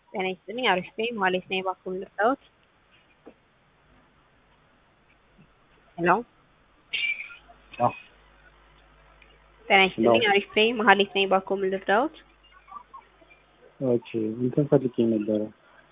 ጤና ይስጥልኝ አሪፍ ነኝ መሀሌት ነኝ እባክዎ ልርዳዎት? ሄሎ አዎ ጤና ይስጥልኝ አሪፍ ነኝ መሀሌት ነኝ እባክዎ ምን ልርዳዎት? ኦኬ እንትን ፈልጌ ነበረ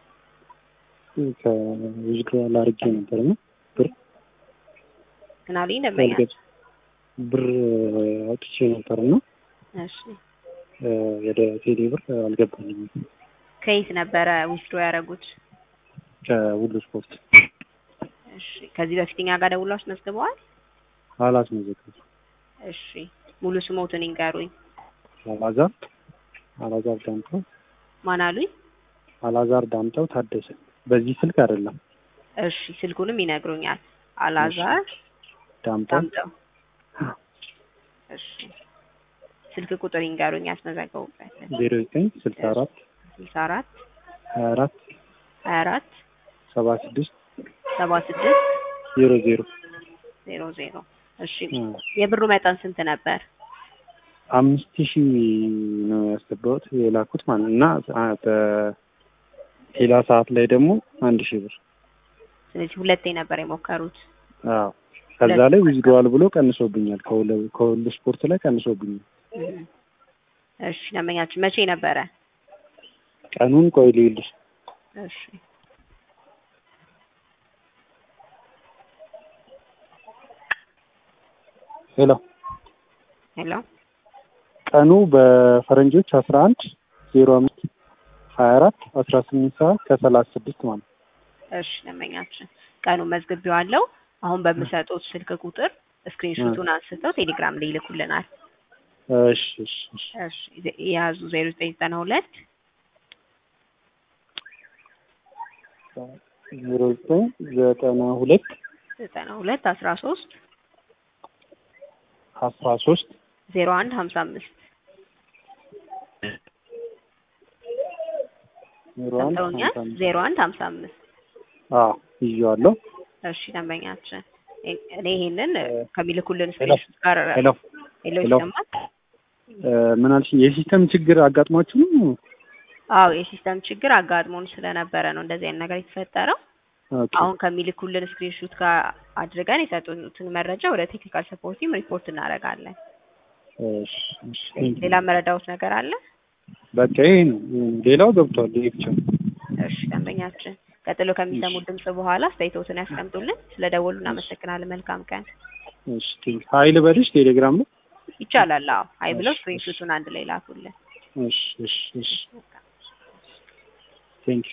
ከዊዝድሮዋል አድርጌ ነበር እና ብር ምን አሉኝ ደንበኛ? ብር አውጥቼ ነበር እና እሺ ወደ ቴሌ ብር አልገባልኝም። ከየት ነበረ ዊዝድሮ ያደረጉት? ከሁሉ ስፖርት እሺ ከዚህ በፊት እኛ ጋር ደውለው አስመዝግበዋል? አላስመዘገብኩም። እሺ ሙሉ ስሞትን ይንገሩኝ። አላዛር አላዛር ዳምጠው ማን አሉኝ? አላዛር ዳምጠው ታደሰ። በዚህ ስልክ አይደለም። እሺ ስልኩንም ይነግሩኛል። አላዛር ዳምጠው ዳምጠው። እሺ ስልክ ቁጥር ይንገሩኝ ያስመዘገቡበት። ዜሮ ዘጠኝ ስልሳ አራት ስልሳ አራት ሀያ አራት ሀያ አራት ሰባ ስድስት ሰባ ስድስት ዜሮ ዜሮ ዜሮ ዜሮ እሺ የብሩ መጠን ስንት ነበር? አምስት ሺህ ነው ያስገባሁት የላኩት ማለት ነው እና በሌላ ሰዓት ላይ ደግሞ አንድ ሺህ ብር ስለዚህ ሁለቴ ነበር የሞከሩት። አዎ ከዛ ላይ ዊዝድሮዋል ብሎ ቀንሶብኛል። ከሁለ- ከሁሉ ስፖርት ላይ ቀንሶብኛል። እሺ ደንበኛችን መቼ ነበረ? ቀኑን ቆይ ልይልሽ። እሺ ሄሎ ሄሎ ቀኑ በፈረንጆች አስራ አንድ ዜሮ አምስት ሀያ አራት አስራ ስምንት ሰዓት ከሰላሳ ስድስት ማለት ነው። እሺ ደንበኛችን ቀኑ መዝግቤዋለሁ። አሁን በምሰጡት ስልክ ቁጥር ስክሪንሾቱን አንስተው ቴሌግራም ላይ ይልኩልናል። እሺ እሺ እሺ እሺ የያዙ ዜሮ ዘጠኝ ዘጠና ሁለት ዜሮ ዘጠኝ ዘጠና ሁለት ዘጠና ሁለት አስራ ሶስት አስራ ሶስት ዜሮ አንድ ሀምሳ አምስት ዜሮ አንድ ሰምተውኛል? ሀምሳ አምስት ዜሮ አንድ ሀምሳ አምስት አዎ ይዤዋለሁ። እሺ ደንበኛችን እኔ ይሄንን ከሚልኩልን ሄሎ ስክሪንሾት ጋር ሄሎ ሄሎ ሄሎ። ይሰማል? እ ምን አልሽኝ? የሲስተም ችግር አጋጥሟችሁ ነው? አዎ የሲስተም ችግር አጋጥሞን ስለነበረ ነው እንደዚህ አይነት ነገር የተፈጠረው። ኦኬ አሁን ከሚልኩልን ስክሪንሾት ጋር አድርገን የሰጡትን መረጃ ወደ ቴክኒካል ሰፖርት ቲም ሪፖርት እናደርጋለን። እሺ እሺ ቴንክ ዩ። ሌላ መረዳዎት ነገር አለ? በቃ ይሄ ነው። ሌላው ገብቷል። ይሄ ብቻ ነው። እሺ ደንበኛችን ቀጥሎ ከሚሰሙት ድምጽ በኋላ አስተያየቶትን ያስቀምጡልን። ስለደወሉ እናመሰግናለን። መልካም ቀን። እሺ ቴንክ ዩ። ሀይል በልሽ ቴሌግራም ላይ ይቻላል። አዎ አይ ብለው ስክሪንሾቱን አንድ ላይ ላኩልን። እሺ እሺ እሺ ቴንክ ዩ